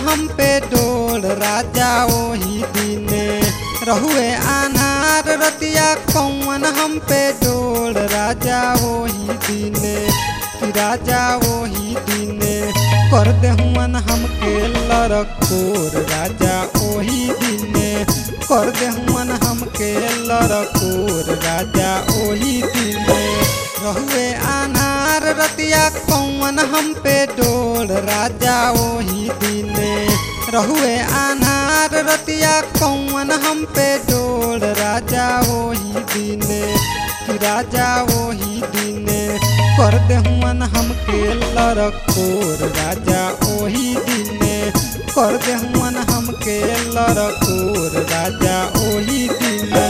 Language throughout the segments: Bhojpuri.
हम पे डोल राजा ओही दिने रहुए अनार रतिया कौन हम पे डोल राजा ओही दिने कि राजा ओही दिने कर देहुअन हमके लड़कोर राजा ओही दिने कर देहुअन हमके लड़कोर राजा ओही दिने रहुए अनार रतिया कौन हम पे डोल राजा ओही दिने रहुए अनार रतिया कौन हम पे डोल राजा ओही दिने कि राजा ओही दिने कर देहुअन हमके लड़कोर राजा ओही दिने कर देहुअन हमके लड़कोर राजा ओही दिने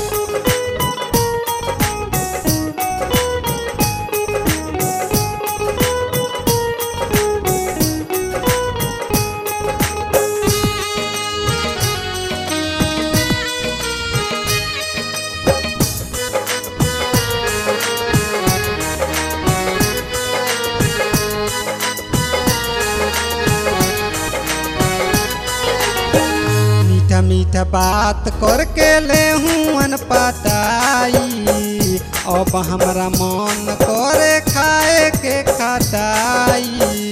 मीठा मीठा बात करके ले हुअन पटाई अब हमरा मन करे खाए के खटाई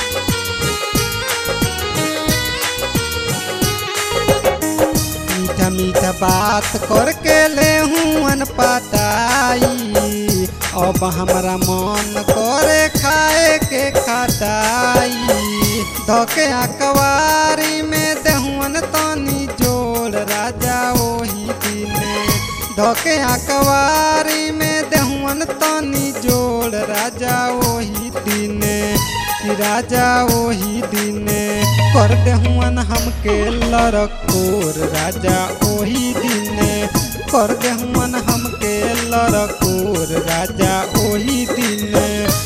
मीठा मीठा बात करके ले हुअन पटाई अब हमरा मन करे खाए के खटाई धके अकवारी में देहुअन तनी जोड़ राजा ओही दिने धके अकवारी में देहुअन तनी जोड़ राजा ओही दिने कि राजा ओही दिने कर देहुअन हमके लड़कोर राजा ओही दिने कर देहुअन हमके लड़कोर राजा ओही दिने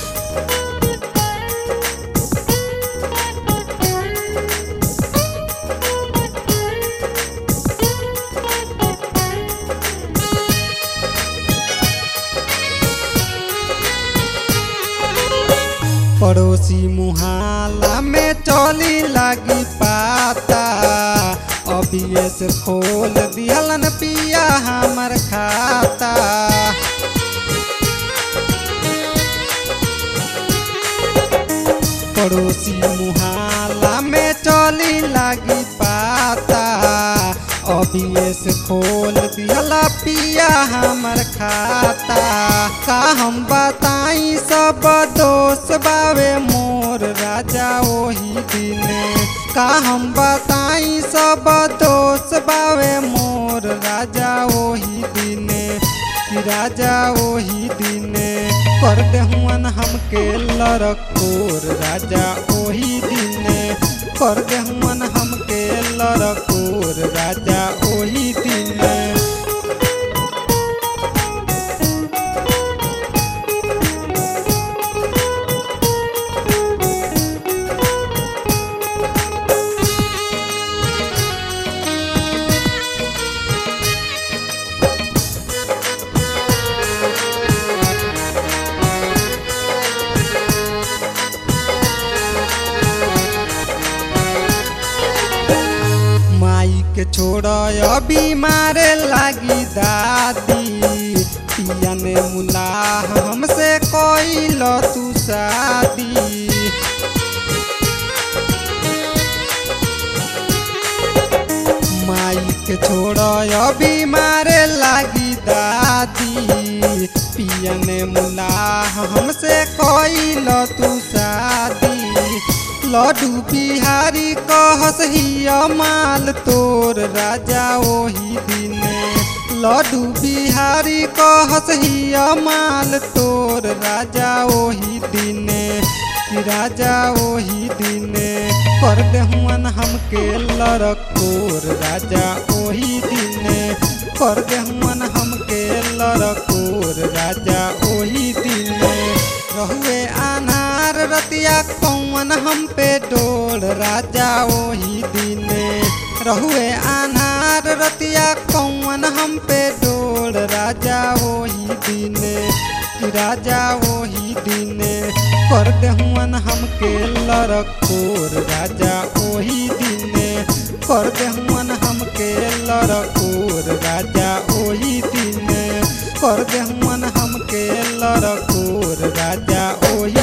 पड़ोसी मुहाला में चली लगी पाता अभी से खोल दिहलन पिया हमर खाता पड़ोसी मुहाला में चली लगी पाता अभी से खोल दिहला पिया हमर खाता का हम बताई सब दोस्त बावे मोर राजा ओही दिने का हम बताई सब दोस्त बावे मोर राजा ओही दिने कि राजा ओही दिने कर देहुअन हमके लड़कोर राजा ओही दिने कर देहुअन हमके लड़कोर राजा ओही दिने माई के छोड़ अभी मारे लागी दादी पिया ने मुलाह हमसे कोई तू शादी माई के छोड़ अभी मारे लागी दादी पिया ने मुलाह हमसे कोई तू शादी लड्डू बिहारी कहस हिया माल तोर राजा ओही दिने लड्डू बिहारी कहस हिया माल तोर राजा ओही दिने कि राजा ओही दिने कर देहुअन हमके लड़कोर राजा ओही दिने कर देहुअन हमके लड़कोर राजा ओही दिने रहुए अनार रतिया कौन हम पे डोल राजा ओही दिने रहुए अनार रतिया कौन हम पे डोल राजा ओही दिने कि राजा ओही दिने कर देहुअन हमके लड़कोर राजा ओही दिने कर देहुअन हमके लड़कोर राजा ओही दिने कर देहुअन हमके लड़कोर राजा ओही